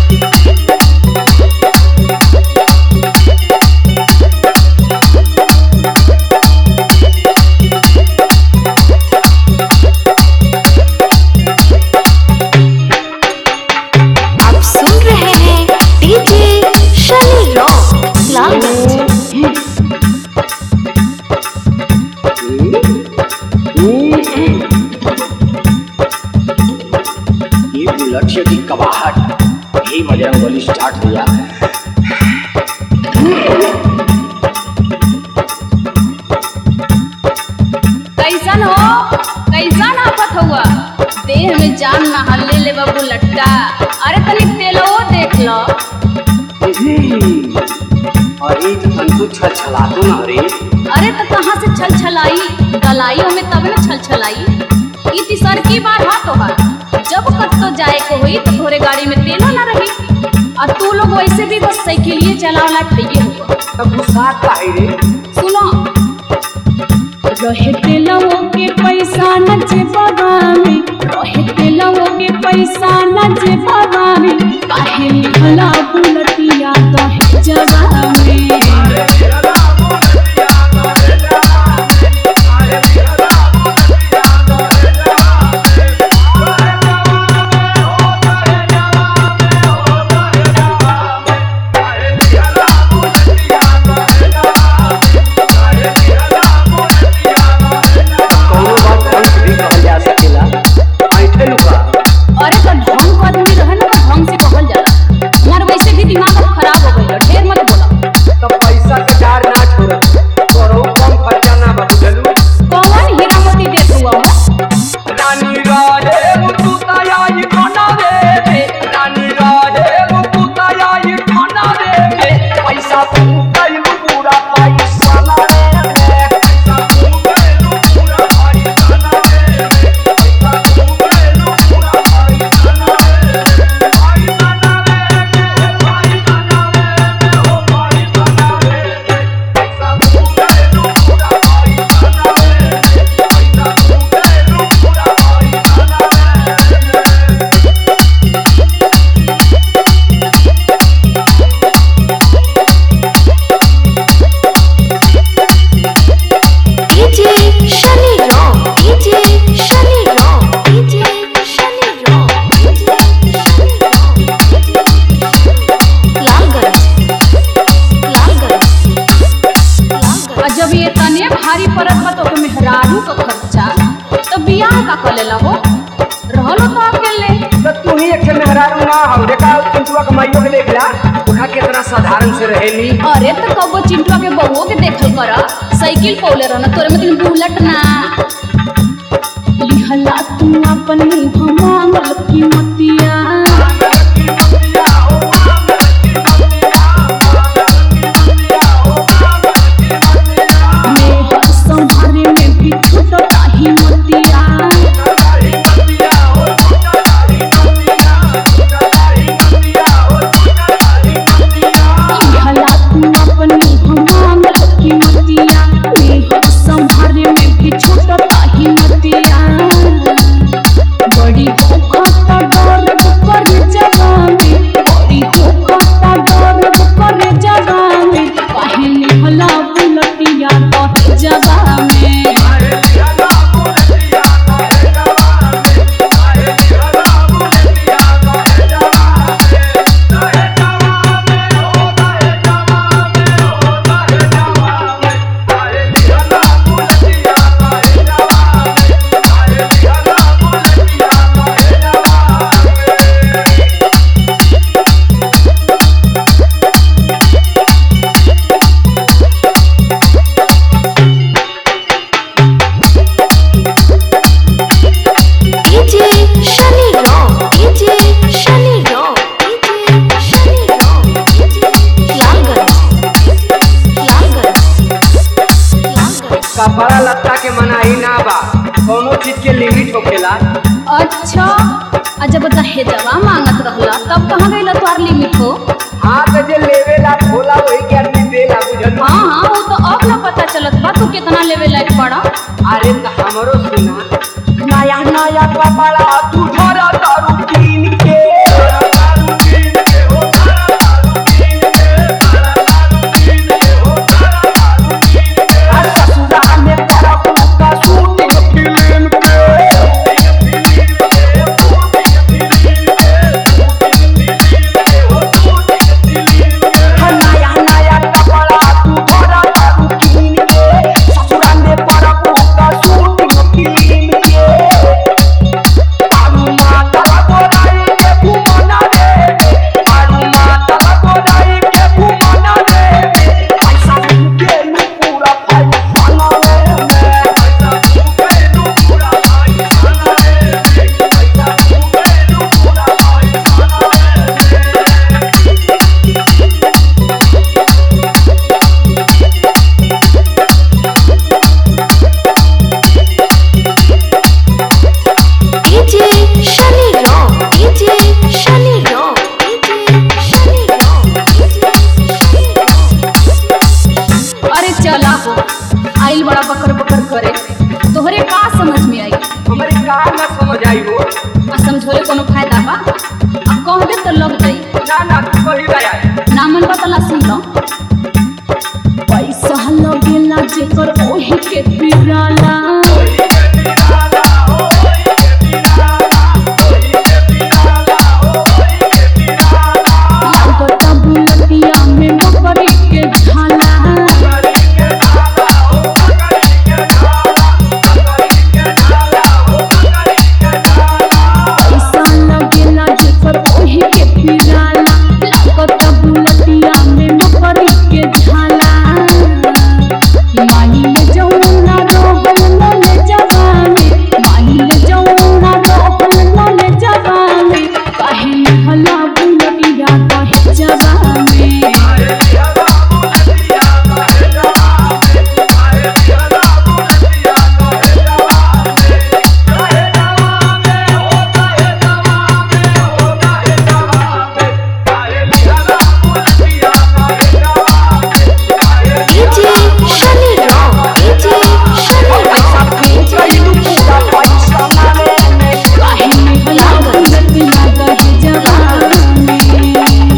आप सुन रहे हैं डीजे शनि रॉक लालगंज ये बुलेट से की कबाहट यही बजरंग बली स्टार्ट हुआ कैसन हो कैसन आफत हुआ देह में जान न हल्ले ले बाबू लट्टा अरे तनी तेलो देख लो अरे तो तंतु छल छला तो ना रे अरे तो कहाँ से छल छलाई गलाई हमें तब न छल छलाई ई तीसर की बार हा तोहार जब कत तो जाए को हुई तो थोड़े गाड़ी में तेलो ना रही और तू लोग वैसे भी बस साइकिलिए चलावला ठइए हुआ तब गुस्सा का है रे सुनो रहे तेलवो के पैसा न जे बाबावे रहे तेलवो के पैसा न जे बाबावे काहे लिखला बुलटिया कहे जवावे कोनो बात ढंग से भी कहल जा सकेला ऐठे लुका अरे तो ढंग का आदमी रहे ना तो ढंग से कहल जाला हमार वैसे भी दिमाग अब खराब हो गइल ढेर मत बोला तब पैसा के डार ना छोड़ तोरो कम खर्चा ना बाबू जलू कौन हीरा मोती देख हुआ हो रानी राजे मुतुताया ये खाना दे दे रानी राजे मुतुताया ये खाना दे दे पैसा तू कल पूरा पैसा ना दे दे पैसा तू कल पूरा पैसा ना दे दे पैसा तू कल पूरा पैसा ना दे दे पैसा ना दे दे पैसा ना दे दे ओ पैसा ना दे दे पैसा तू कल पूरा पैसा ना दे दे पैसा तू कल पूरा पैसा ना दे दे DJ Shani rock DJ Shani rock DJ Shani rock DJ Shani rock Lalganj Lalganj Lalganj और जब ये तने भारी पड़त बा तो मेहरारू का खर्चा तो बियाह का कर लेला हो रहलो तो अकेले तो तू ही एक ठे मेहरारू ना हो देखा चिंटुआ के माइयो के देख ला उठा कितना साधारण से रहेली अरे तो कबो चिंटुआ के बहुओ के देखल कर साइकिल पौले रहना तोरे में तीन बुलेट ना लिहला तू अपन मुंह मांगल की मतिया मेहर संभारे में भी छूटता ही मतिया लिहला तू अपन मुंह मांगल की मतिया मेहर संभारे में भी छूटता ही मतिया बड़ी होखता डर कर जगावे बड़ी होखता डर कर जगावे काहे निहला बुलटिया तो जगावे DJ Shani rock DJ Shani rock DJ Shani rock DJ Lalganj Lalganj Lalganj कपड़ा लत्ता के मनाही ना बा कोनो चीज के लिमिट होखेला अच्छा आ जब दहेजवा मांगत रहला तब कहाँ गइला तोहार लिमिट हो हाँ तो जे लेवेला भोला वही के आदमी देला बुझल हाँ हाँ वो तो अब ना पता चलत बा तू कितना लेवे लायक पड़ा अरे तो हमरो सुना नया नया कपड़ा तू धरा दारू कीन के दारू कीन के जाई हो आ समझोले कोनो फायदा बा आ कह दे तो लग जाई ना ना तू कही जाए नामन बतला सुन लो पैसा लगेला जेकर ओही के पिराला लागता बुलतिया में मकड़ी के झाला पैसा लगेला जेकर ओही के पिराला लागता बुलतिया में मकड़ी के झाला माही ले जौना रोहल नले जवानी माही ले जौना रोहल नले जवानी काहे हला बुलतिया काहे जवानी DJ Shani Ram. DJ Shani Ram. DJ काहे हला बुलतिया काहे जवानी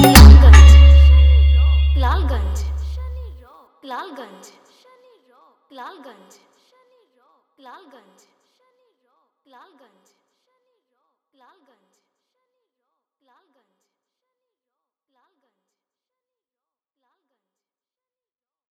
लालगंज लालगंज लालगंज लालगंज लालगंज लालगंज